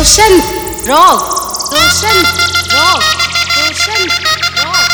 रोशन rock Roshan rock Roshan rock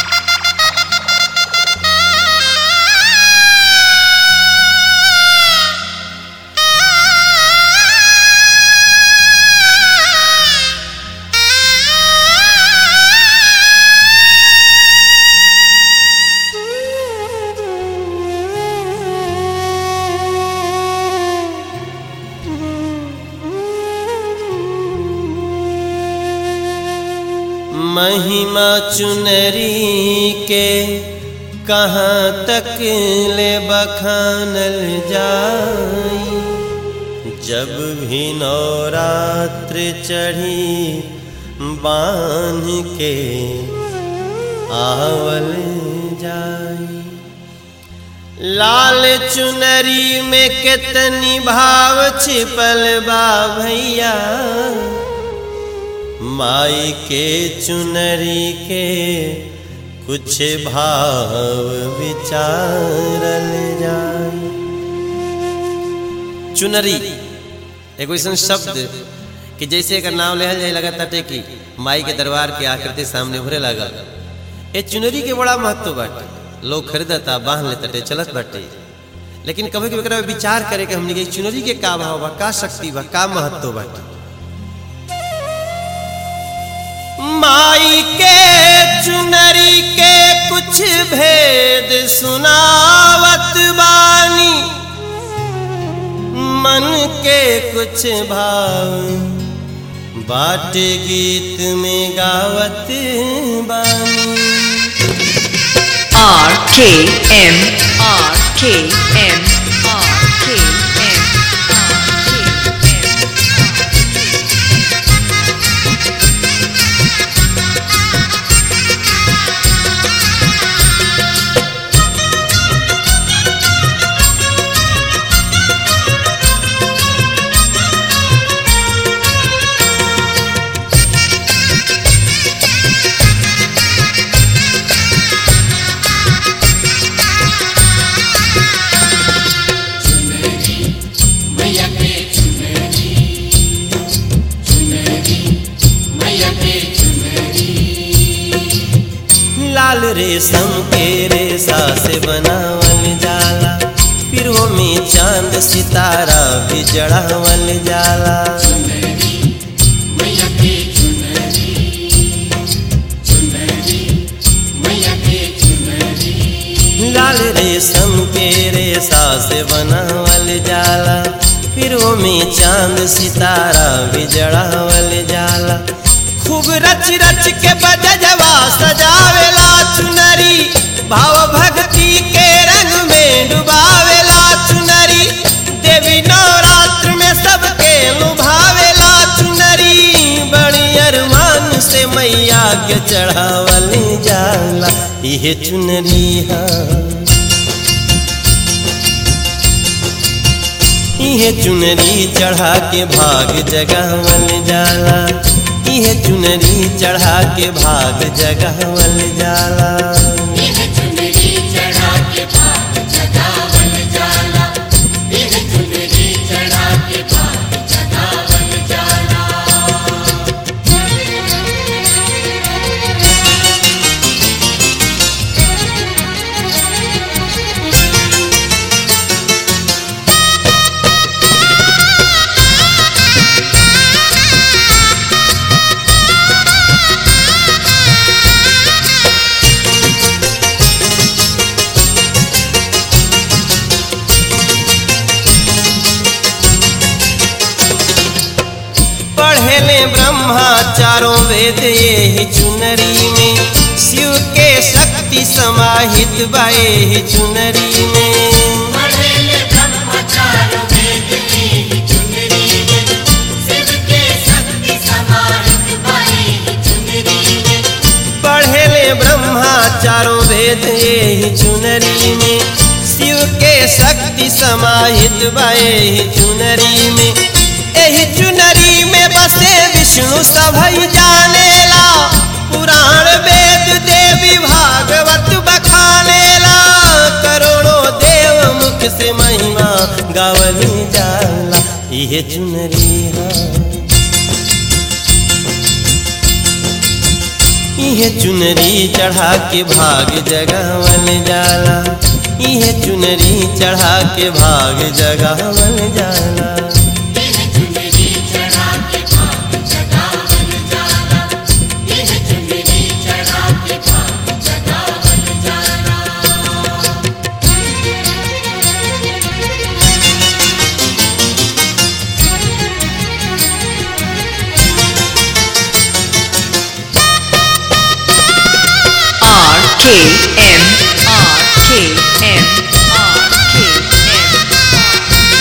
Mahima चुनरी के कहाँ तक ले बखानल जाई जब भी नवरात्र चढ़ी बांध के आवल जाई लाल चुनरी में कितनी भाव छिपल बा भैया माई के चुनरी के कुछ भाव विचारल जाए चुनरी एगो ऐसा शब्द कि जैसे एकर नाम लेहल जाए लगा ताटे कि माई के दरबार के आकृति सामने उभरे लगा ए चुनरी के बड़ा महत्व बाटे लोग खरीदता बांध लेते चलत बाटे लेकिन कभी कभी एकरा पे विचार करे कि हमने के चुनरी के का भाव बा का शक्ति बा का महत्व बाटे माई के चुनरी के कुछ भेद सुनावत बानी मन के कुछ भाव बाट गीत में गावत बानी R K M R K M R K M R K M लाल रेशम के रेशा से बनावल जाला फिर वो में चांद सितारा भी जड़ावल जाला लाल रेशम के रेशा से बनावल जाला फिर वो में चांद सितारा भी जड़ावल जाला खूब रच रच के बजजवा सजावेला चुनरी भाव भक्ति के रंग में डुबावेला चुनरी देवी नवरात्र में सबके लुभावेला चुनरी बड़ी अरमान से मैया के चढ़ावल जाला ये चुनरी हाँ इहे चुनरी चढ़ा के भाग जगावल जाला इहे चुनरी चढ़ा के भाग जगावल जाला पढ़ेले ब्रह्मा चारों वेद ये चुनरी में शिव के शक्ति समाहित बाए ही चुनरी में पढ़ेले ब्रह्मा चारों वेद ये चुनरी में शिव के शक्ति समाहित बाए ही चुनरी में एही चुनरी में बसे विष्णु सभई जानेला पुराण वेद देवी भागवत बखानेला करोड़ों देव मुख से महिमा गावली जाला इहे चुनरी हा इहे चुनरी चढ़ा के भाग जगावल जाला इहे चुनरी चढ़ा के भाग जगावल जाला R K M R K M R K M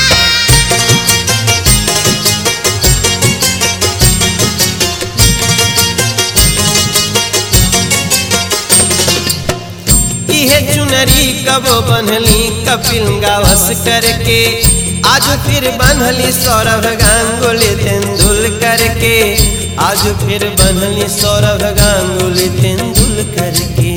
इहे चुनरी कब बनली कपिल गावस करके आज फिर बनली सौरभ गांगुली तेंदुलकर के आज फिर बनली सौरभ गांगुली तेंदुलकर के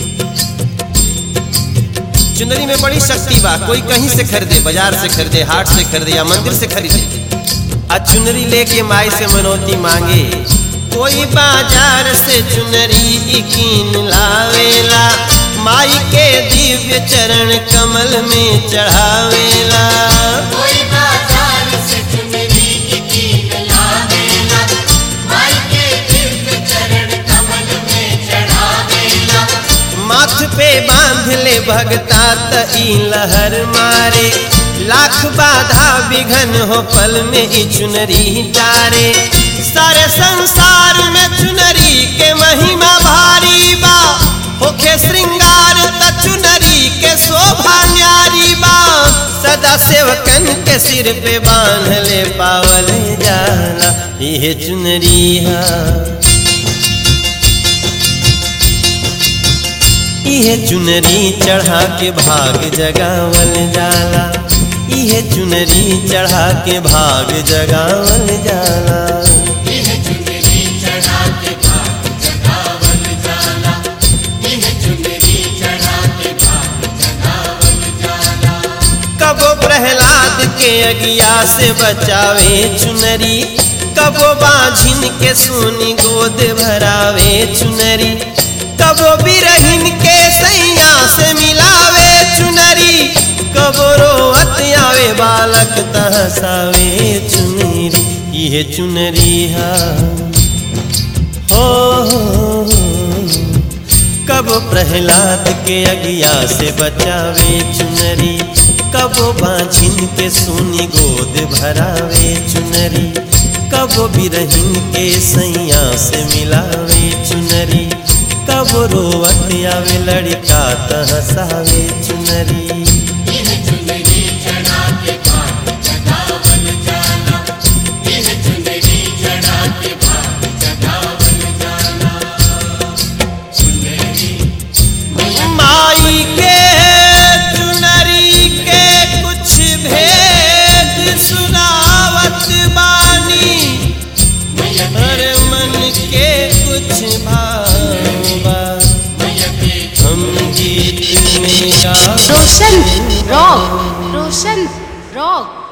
चुनरी में बड़ी शक्ति बा कोई कहीं से खरीदे बाजार से खरीदे हाट से खरीदे या मंदिर से खरीदे आ चुनरी लेके माई से मनौती मांगे कोई बाजार से चुनरी कीन लावेला माई के दिव्य चरण कमल में चढ़ावेला कोई बाजार से चुनरी कीन लावेला माई के दिव्य चरण कमल में चढ़ावेला माथ पे बांध ले भगता त ई लहर मारे लाख बाधा विघन हो पल में ई चुनरी तारे सारे संसार में चुनरी के महिमा भारी बा होखे श्रृंगार त चुनरी के शोभा न्यारी बा सदा सेवकन के सिर पे बांध ले पावल जाला ये चुनरी हा इहे चुनरी चढ़ा के भाग जगावल जाला इहे चुनरी चढ़ा के भाग जगावल जाला यह चुनरी चढ़ा के भाग जगावल जाला यह चुनरी चढ़ा के भाग जगावल जाला कबो प्रहलाद के अगिया से बचावे चुनरी कबो बाझिन के सोनी गोद भरावे चुनरी कबो बिरहिन के सैया से मिलावे चुनरी कबो रोवत आवे बालक तहसावे चुनरी ये चुनरी हा हो, हो, हो कब प्रहलाद के अगिया से बचावे चुनरी कब बाझिन के सोनी गोद भरावे चुनरी कब बिरहिन के सैया से मिलावे चुनरी कब रोवत आवे लड़का तहसावे चुनरी यह चुनरी चढ़ा के भाग जगावल जाला यह चुनरी चढ़ा के भाग जगावल जाला चुनरी माई के चुनरी के कुछ भेद सुनावत बानी मैया हर मन के कुछ भावा मैया के हम गीत में गा रोशन रॉक रोशन रॉक